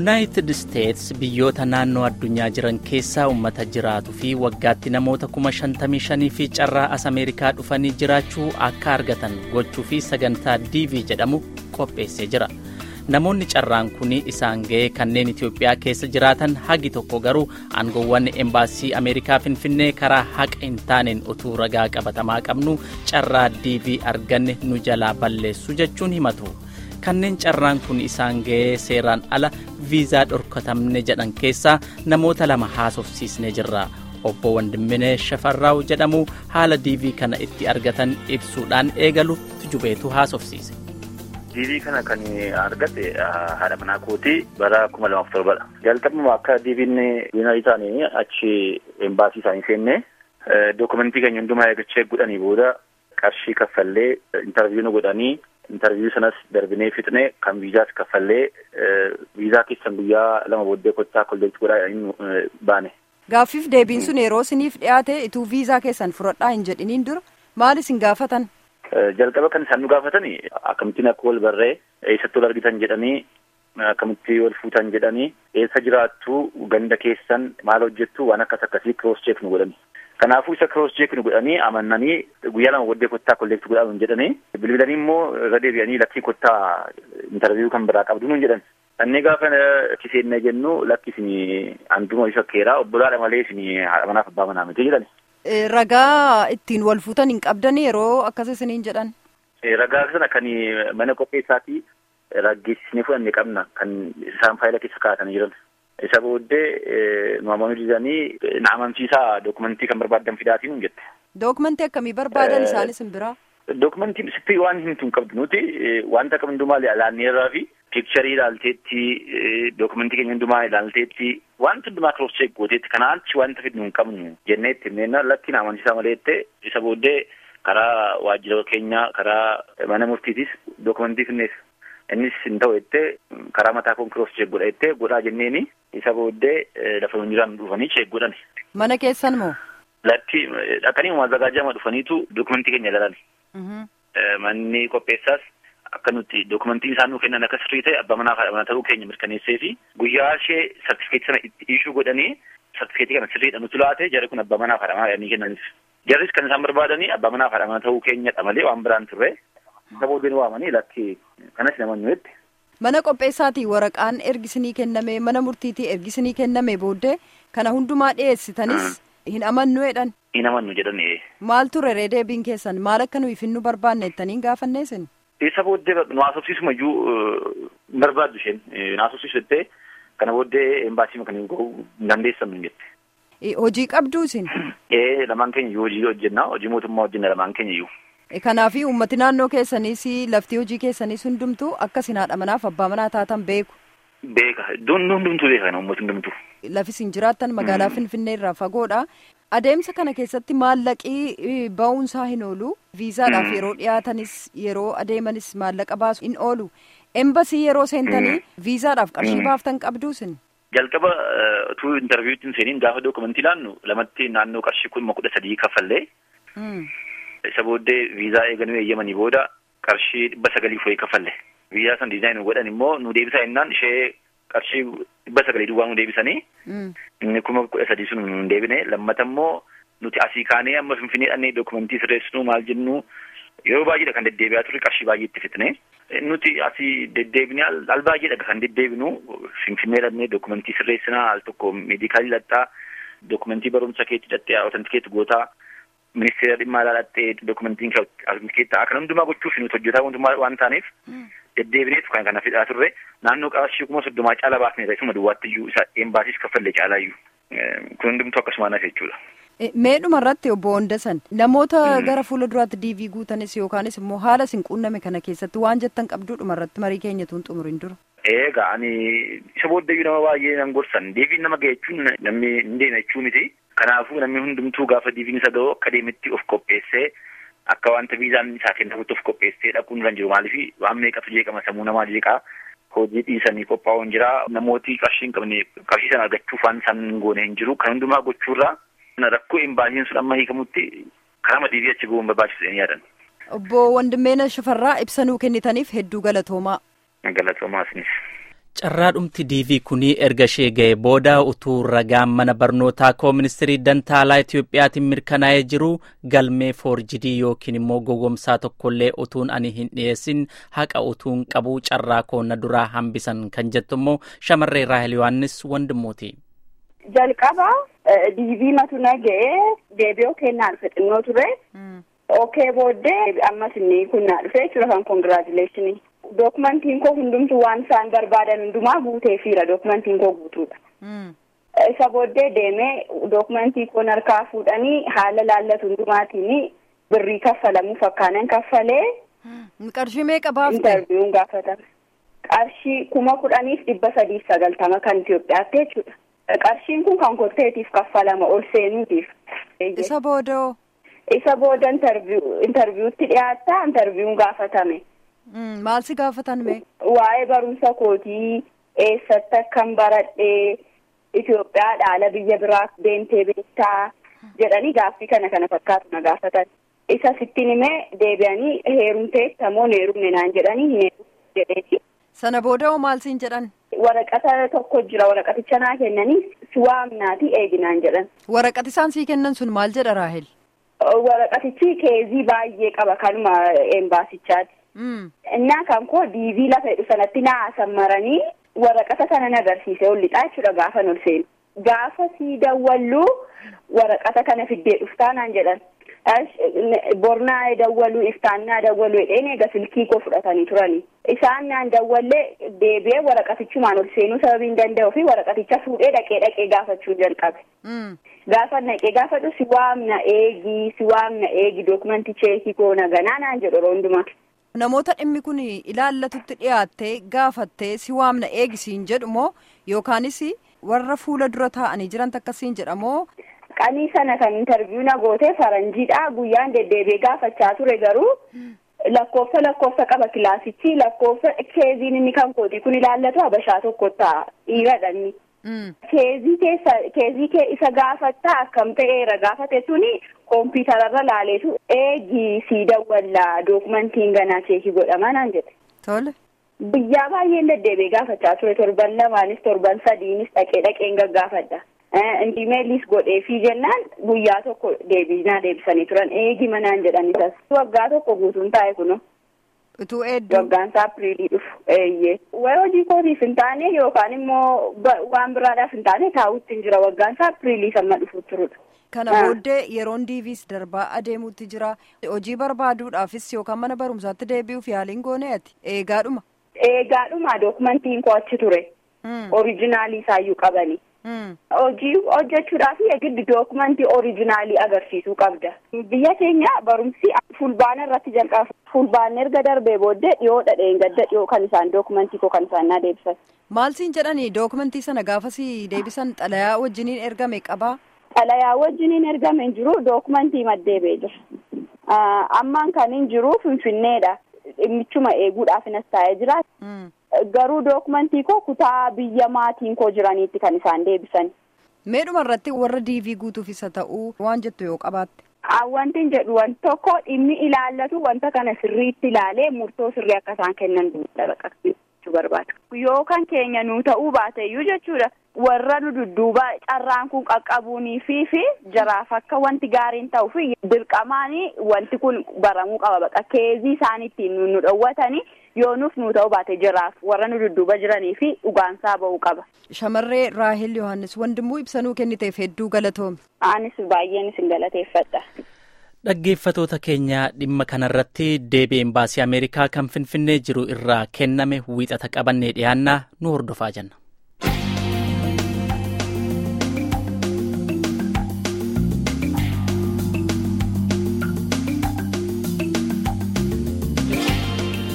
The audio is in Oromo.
yuunaayitid isteets biyyoota naannoo addunyaa jiran keessaa uummata jiraatuu fi waggaatti namoota kuma shantamii shanii fi carraa as ameerikaa dhufanii jiraachuu akka argatan gochuu fi sagantaa diivii jedhamu qopheessee jira namoonni carraan kun isaan ga'ee kanneen itiyoophiyaa keessa jiraatan hagi tokko garuu aangoowwan embaasii ameerikaa finfinnee karaa haqa hin taaneen utuu ragaa qabatamaa qabnu carraa diivii arganne nu jalaa balleessu jechuun himatu. kanneen carraan kun isaan ga'ee seeraan ala viizaa dhorkatamne jedhan keessaa namoota lama haasofsiisnee jirra obbo Wandimminee Shafarraaw jedhamu haala diivii kana itti argatan ibsuudhaan eegalu tujubeetu haasofsiise. diivii kana kan argate haadha manaa kootii bara kuma lamaaf torbadha jalqabuma akka diiviin yuunaayii isaanii achi embaasii isaanii seenne dookumentii keenya hundumaa eeggachee godhanii booda qarshii kaffallee intarviiyuu nu godhanii intarviiyuu sanas darbinee fixne kan viizaas kaffallee viizaa keessan guyyaa lama booddee kottaa kolleekti godhaa baane. Gaaffiif deebiin sun yeroo isiniif dhiyaate ituu viizaa keessan fudhadhaa hin jedhiniin dura maal isin gaafatan? Jalqaba kan isaan nu gaafatan akkamittiin akka wal barree eessatti wal argitan jedhanii akkamitti wal fuutan jedhanii eessa jiraattu ganda keessan maal hojjettu waan akkas akkasii kiroos cheek nu godhani. Kanaafuu isa kiroos cheek nu godhanii amannanii guyyaa lama booddee kottaa kolleekti godhaa nu jedhanii bilbilanii immoo irra deebi'anii lakkii kottaa intarviiyuu kan biraa qabdu nu jedhan. Annee gaafa itti seennee jennu lakki isin handuma isa keeraa obbolaadha malee isin haadha manaaf abbaa manaa miti jedhan. Ragaa ittiin wal fuutan hin qabdan yeroo akkas isiniin jedhan. Ragaa sana kan mana qopheessaatii raggeessisnee fudhanne qabna kan isaan faayila keessa kaa'atanii jiran. Isa booddee nu amanuu didanii na amansiisaa dookumentii kan barbaadan fidaatii nuun jette. Dookumentii akkamii barbaadan isaanis hin biraa? Dookumentiin sitti waan himtu hin qabdu nuti wanta kam hundumaa ilaalneerraa fi piikcharii ilaalteetti dookumentii keenya hundumaa ilaalteetti wanta hundumaa kiroos cheek gooteetti kanaan achi wanta fidnu hin qabnu jennee itti himneenna lakki na amansiisaa malee jette isa booddee karaa waajjira keenyaa karaa mana murtiitis dookumentii finneef innis hin ta'u jettee karaa mataa koon kiroos cheek godha jettee godhaa jenneeni isa booddee lafa hin jiraan dhufanii cheek godhan. Mana keessan moo? Lakki dhaqanii maazagaajama dhufaniitu dookumentii keenya ilaalan. Manni qopheessaas akka nuti dookumentiin isaan nuu kennan akka sirrii ta'e abbaa manaa fi haadha manaa ta'uu keenya mirkaneessee fi guyyaa ishee sartifikeetii sana itti ishuu godhanii sartifikeetii kana sirriidha nuti laate jarri kun abbaa manaa fi haadha manaa jedhanii kennanis. Jarris kan isaan barbaadanii abbaa manaa fi haadha manaa ta'uu keenyadha malee waan biraan turre. Isa booddee waamanii lakki kanas namoonni jetti. Mana qopheessaatii waraqaan ergisinii kenname mana murtiitii ergisinii kenname booddee kana hundumaa dhiyeessitanis hin amannu jedhan. Hin amannu jedhan Maal ture ree deebiin keessan maal akka nuyi finnu barbaanne jettaniin gaafanneesin? Isa booddee nu haasofsiisuma iyyuu hin barbaaddu isheen nu haasofsiisu jettee kana booddee embaasii kan ga'uu hin dandeessamnu jette. Hojii qabduu isin? Ee lamaan keenya iyyuu hojii hojjenna hojii mootummaa hojjenna lamaan keenya iyyuu. Kanaafii uummati naannoo keessaniis lafti hojii keessaniis hundumtuu akka isin haadha manaaf abbaa manaa taatan beeku. Beeka iddoon hundumtuu beeka kana uummati hundumtuu. Lafi isin jiraattan magaalaa Finfinnee irraa fagoodha. Adeemsa kana keessatti maallaqii ba'uunsaa hin oolu. Viizaadhaaf yeroo dhiyaatanis yeroo adeemanis maallaqa baasu hin oolu. Embasii yeroo seentanii viizaadhaaf qarshii baaftan qabduu isin. Jalqaba utuu intarviiwuutti hin seeniin gaafa dookumentii ilaannu lamatti naannoo qarshii kuma kudha sadii kaffallee. Isa booddee viizaa eeganuu eeyyamanii booda qarshii dhibba sagalii foo'ee kaffalle. Viizaa san diizaayinii godhan immoo nu deebisaa jennaan ishee qarshii dhibba sagalii duwwaa nu deebisanii. Inni kuma kudha sadii sun nu deebine lammata immoo nuti asii kaanee amma finfinnee dhannee dookumentii sirreessinu maal jennu yeroo baay'eedha kan deddeebi'aa turre qarshii baay'ee itti fitne. Nuti asii deddeebinee al baay'eedha kan deddeebinu finfinnee dhannee dookumentii sirreessinaa al tokko meedikaalii hidhattaa dookumentii barumsa keetti hidhattee awutantikeetti gootaa. ministeera dhimma alaa dhattee dookumentiin keetta akka hundumaa gochuuf nuti hojjetaa mootummaa waan taaneef deddeebineetu kan kana fidhaa turre naannoo qarshii kuma soddomaa caala baafne isuma duwwaatti iyyuu isa embaasiis kaffallee caalaa iyyuu kun hundumtuu akkasuma naaf jechuudha. Meedhuma irratti obbo Hondasan namoota gara fuula duraatti diivii guutanis yookaanis immoo haala isin quunname kana keessatti waan jettan qabduudhuma irratti marii keenyatuun xumuriin dura. Eegaa ani isa booddayyuu nama baay'ee nan gorsan deebiin nama ga'e jechuun namni hin deeme jechuu miti. Kanaafuu namni hundumtuu gaafa diiviin isa ga'u akka deemetti of qopheessee akka wanta viizaan isaa kennamutti of qopheessee dhaquun kan jiru maaliif waan meeqatu jeeqama sammuu namaa jeeqaa hojii dhiisanii qophaa'uun jira namooti qarshii hin qabne qarshii sana argachuuf waan isaan hin goone hin jiru kan hundumaa gochuurraa rakkoo embaasiin sun amma hiikamutti karaa diivii achi ga'uun barbaachisu jedhanii yaadan. Obbo Wandimmeena Shafarraa ibsa nuu kennitaniif hedduu galatoomaa. Galatoomaa isinis. Carraadhumti diivii kunii erga ishee ga'e booda utuu ragaan mana barnootaa koo ministirii dantaalaa Itiyoophiyaatiin mirkanaa'ee jiru galmee foorjidii yookiin immoo gogomsaa tokkollee utuun ani hin dhiyeessin haqa utuun qabu carraa koo na duraa hambisan kan jettu immoo shamarree Raahel Yohaannis wandimmooti. Jalqaba diivii matu na ga'ee deebi'oo kennaa dhufe xinnoo ture. Ookee booddee ammas inni kun naa dhufe jechuudha kan koongiraajuleeshinii. Dookumantiin koo hundumtu waan isaan barbaadan hundumaa guuteefiira dookumantiin koo guutuudha. Isa booddee deemee dookumantii koo harkaa fuudhanii haala laallatu hundumaatiin birrii kaffalamu fakkaanan kaffalee. Qarshii meeqa baafte? Intarviiyuun gaafatame. Qarshii kuma kudhaniif dhibba sadiif sagaltama kan Itoophiyaatti jechuudha. Qarshiin kun kan kotteetiif kaffalama ol seenuutiif. Isa boodoo? Isa booda intarviiyuutti dhiyaatta intarviiyuun gaafatame. Maal si gaafatan mee? Waa'ee barumsa kootii eessatti akkan baradhee Itoophiyaa dhaala biyya biraa deemtee beektaa jedhanii gaaffii kana kana fakkaatu na gaafatan. Isa sittiin himee deebi'anii heerumtee tamoo heerumne naan jedhanii hin heerumne jedheeti. Sana booda hoo maal siin jedhan? Waraqata tokko jira waraqaticha naa kennanii si waamnaati eeginaan jedhan. Waraqati isaan sii kennan sun maal jedha Raahel? Waraqatichi keezii baay'ee qaba kanuma embaasichaati. Innaa kan koo diivii lafa jedhu sanatti naa sammaranii waraqata sana na agarsiise ol lixaa jechuudha gaafa ol seenu. Gaafa sii dawwalluu waraqata kana fiddee dhuftaa naan jedhan. Bornaa dawwaluu iftaannaa dawwaluu jedheen eega silkii koo fudhatanii turanii. Isaan naan dawwallee deebi'ee waraqatichumaan ol seenuu sababii hin danda'uu fi waraqaticha fuudhee dhaqee dhaqee gaafachuun jalqabe. Gaafa naqee gaafadhu si waamna eegi si waamna eegi dookumantii cheekii koo naganaa naan jedhu yeroo hundumaa. Namoota dhimmi kun ilaallatutti dhiyaattee gaafattee si waamna eegisiin jedhu moo yookaanis warra fuula dura taa'anii jiran akkasiin jedhamoo. Qanii sana kan intarviiyuu na gootee faranjiidha guyyaan deddeebi'ee gaafachaa ture garuu lakkoofsa lakkoofsa qaba kilaasichi lakkoofsa keeziin inni kan kooti kun ilaallatu habashaa tokko ta'a dhiiradhanni. Keezii keessa keezii kee isa gaafattaa akkam ta'eera gaafate suni kompiitararra laaleetu eegi sii dawwallaa dookumantiin ganaa cheekii godhama naan jedhe. Tole. Biyyaa baay'een deddeebi'ee gaafachaa ture torban lamaanis torban sadiinis dhaqee dhaqeen gaggaafadha. Indimeelis godheefii jennaan guyyaa tokko deebinaa deebisanii turan eegi manaan jedhan isas waggaa tokko guutuun taa'e kuno. Utuu hedduu. Waggaan isaa apiriilii dhufu eeyyee. Wayi hojii kootiif hin taane yookaan immoo waan biraadhaaf hin taane taa'utti hin jira waggaan isaa apiriilii samma dhufu turudha. Kana booddee yeroon diiviis darbaa adeemuutti jira. Hojii barbaaduudhaafis yookaan mana barumsaatti deebi'uuf yaaliin goonee ati eegaadhuma. Eegaadhuma dookumantiin koo achi ture. Orijinaalii isaayyuu qabani. Hojii hojjechuudhaaf giddu dookumantii orijinaalii agarsiisuu qabda. Biyya keenya barumsi fulbaana irratti jalqaba. Fulbaanni erga darbee booddee dhiyoo dhadheen gadda dhiyoo kan isaan dookumantii koo kan isaan naa deebisan. Maal siin jedhanii dookumantii sana gaafasii deebisan xalayaa wajjiniin ergame qabaa? Xalayaa wajjiniin ergame hin jiru dookumantii maddeebee jira. Ammaan kan hin jiru finfinneedha. Dhimmichuma eeguudhaaf inas taa'ee jira. Garuu dookumantii koo kutaa biyya maatiin koo jiraniitti kan isaan deebisan. Meedhuma irratti warra diivii guutuuf isa ta'uu waan jettu yoo qabaatte. Wanti hin jedhu wanti tokko dhimmi ilaallatu wanta kana sirriitti ilaalee murtoo sirrii akka isaan kennan jechuu barbaada. Yoo kan keenya nuu ta'uu baateyyuu jechuudha. Warra nu dudduuba carraan kun qaqqabuunii fi fi jaraaf akka wanti gaariin ta'uu fi dirqamaanii wanti kun baramuu qaba baqa keezii isaan ittiin nu dhowwatanii yoo nuuf nuu ta'uu baate jiraaf warra nu dudduuba jiranii fi dhugaansaa ba'uu qaba. Shamarree Raahel Yohaannis wandimuu ibsanuu kenniteef hedduu galatoomi. Anis baay'een isin galateeffadha. Dhaggeeffatoota keenya dhimma kanarratti deebii embaasii Ameerikaa kan Finfinnee jiru irraa kenname wiixata qabannee dhiyaannaa nu hordofaa jenna.